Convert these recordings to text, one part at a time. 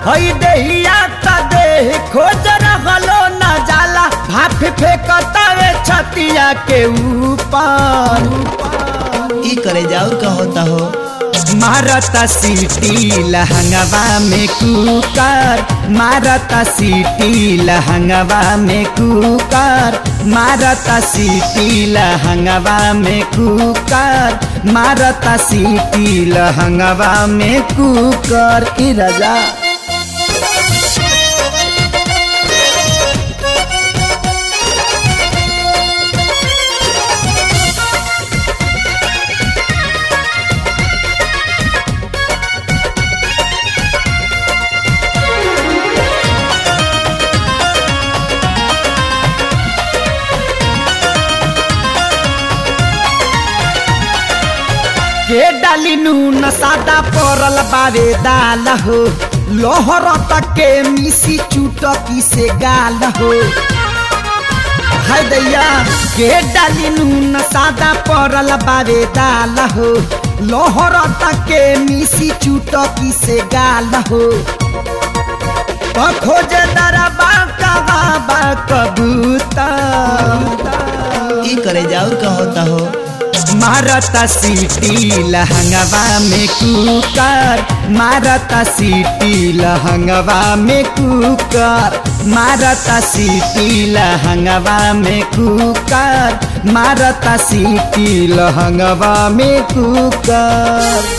हई देहिया त देह खोज रहलो न जाला भाप फेंकतावे छतिया के ऊपर ई करे जाऊर का होता हो मारता सीटी लहंगवा में कुकर मारता सीटी लहंगवा में कुकर मारता सीटी लहंगवा में कुकर मारता सीटी लहंगवा में कुकर ई राजा के डाली नून सादा परल बावे दाल हो लोहर तक के मिसी चुटकी से गाल हो हाय दैया के डाली नून सादा परल बावे दाल हो लोहर तक के मिसी चुटकी से गाल हो तो खोजे दरबा कबाबा कबूतर ई करे जाऊर का होता हो मारता सीटी लहंगवा में कुकर मारता सीटी लहंगवा में कुकर मारता सीटी लहंगवा में कुकर मारता सीटी लहंगवा में कुकर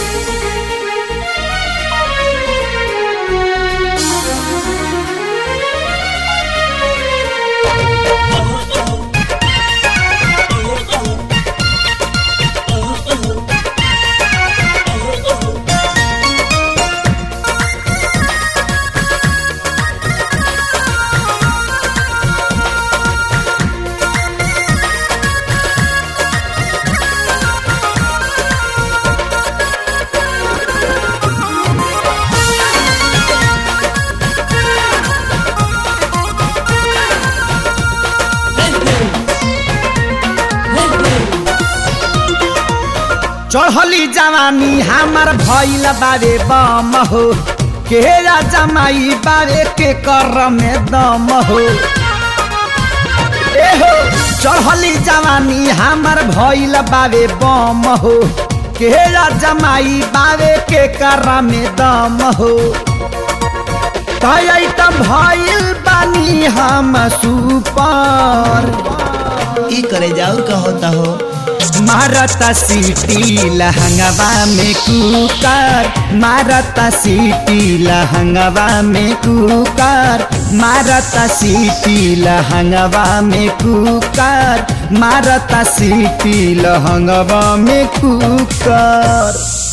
चढ़ली जवानी हमार भइल बारे बम हो के जमाई बारे के कर में दम हो ए हो चढ़ली जवानी हमार भइल बारे बम हो के जमाई बारे के कर में दम हो तय त भइल बानी हम सुपर ई करे जाऊर का होता हो मारता सीटी लहंगवा में कुकर मारता सीटी लहंगवा में कुकर मारता सीटी लहंगवा में कुकर मारता सीटी लहंगवा में कुकर